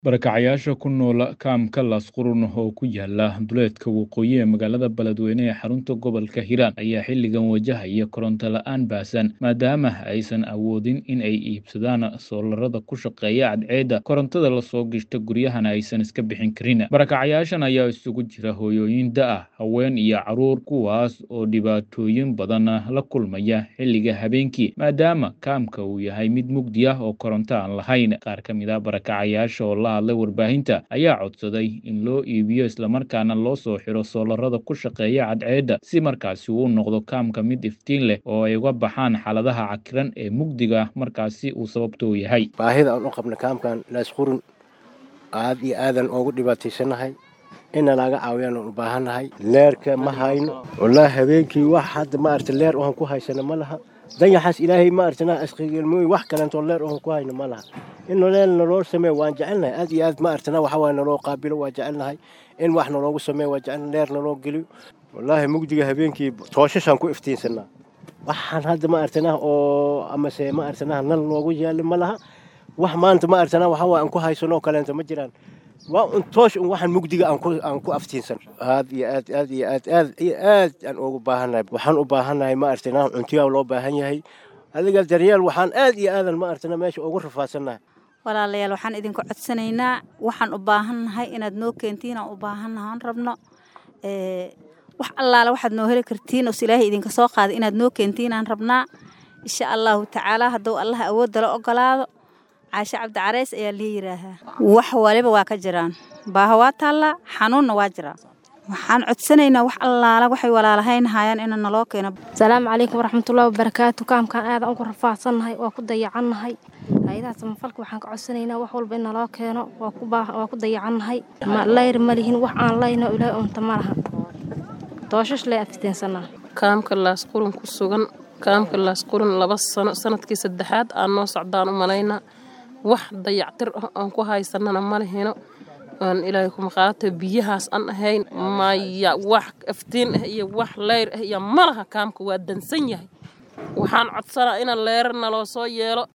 Barakacayaasha ku nool kaamka Laasqurun oo ku yaala duleedka waqooyi ee magaalada Beledweyne ee xarunta gobolka Hiiraan ayaa xilligan wajahaya koronto la'aan baahsan maadaama aysan awoodin in ay iibsadaan soolarada ku shaqeeya cadceedda korontada la soo gashta guryahana aysan iska bixin karin. Barakacayaashan ayaa isugu jira hooyooyin da' ah, haween iyo carruur kuwaas oo dhibaatooyin badan la kulmaya xilliga habeenkii maadaama kaamka uu yahay mid mugdi ah oo koronto aan lahayn. Qaar ka mid ah barakacayaasha oo la hadlay warbaahinta ayaa codsaday in loo iibiyo islamarkaana loo soo xiro soolarada ku shaqeeya cadceedda si markaasi uu u noqdo kaamka mid iftiin leh oo ay uga baxaan xaaladaha cakiran ee mugdiga markaasi uu sababta u yahay. baahida aan u qabna kaamkan laasqurun aad iyo aadan oogu dhibaataysanahay ina naga caawiyaan aan u baahannahay leerka ma hayno wallaahi habeenkii wax hadda maaragta leer ohan ku haysana ma laha dayaxaas ilaahay maaragtana asqigelmooy wax kalentoo leer ohan ku hayno ma laha in noleel naloo sameeyo waan jecelnahay aad iyo aad maaragtana waxa waaye naloo qaabilo waa jecelnahay in wax naloogu sameeyo waa jecelnahay leer naloo geliyo wallaahi mugdiga habeenkii tooshashaan ku iftiinsanaa waxaan hadda maaragtana oo amase maaragtana nal noogu yaalo ma laha wax maanta maaragtana waxa waaye aan ku haysanoo kaleento ma jiraan waa un toosh un waxaan mugdiga aan ku aan ku aftiinsan aad iyo aad aad iyo aad aad iyo aad aan ugu baahannahay waxaan u baahannahay maaragtana cuntiyaa loo baahan yahay adiga daryeel waxaan aad iyo aadan maaragtana meesha ugu rafaadsanahay walaalayaal waxaan idinka codsanaynaa waxaan u baahannahay inaad noo keentiin aan u baahannahay aan rabno wax allaale waxaad noo heli kartiin os ilaahay idinka soo qaaday inaad noo keentiin aan rabnaa insha allahu tacaala hadduu allaha awoodda la ogolaado caashe cabdi careys ayaa lii yidhaahaa wax waliba waa ka jiraan baaha waa taallaa xanuunna waa jiraa waxaan codsanaynaa wax allaala waxay walaalahayn hayaan ina naloo keeno asalaamu calaykum waraxmatullahi wabarakaatu kaamkaan aadan ugu rafaadsannahay waa ku dayacannahay hay-adaha samafalka waxaan ka codsanaynaa wax walba in naloo keeno waa ku dayacannahay layr ma lihin wax aan layno ilaahay unta ma laha dooshash lay afiteensanaa kaamka laasqurun ku sugan kaamka laasqurun laba sano sanadkii saddexaad aan noo socdaan u malaynaa wax dayactir ah aan ku haysanana ma lehino aan ilaahay kuma qaata biyahaas aan ahayn maya wax aftiin ah iyo wax leyr ah iyo malaha kaamka waa dansan yahay waxaan codsanaa ina leerar naloo soo yeelo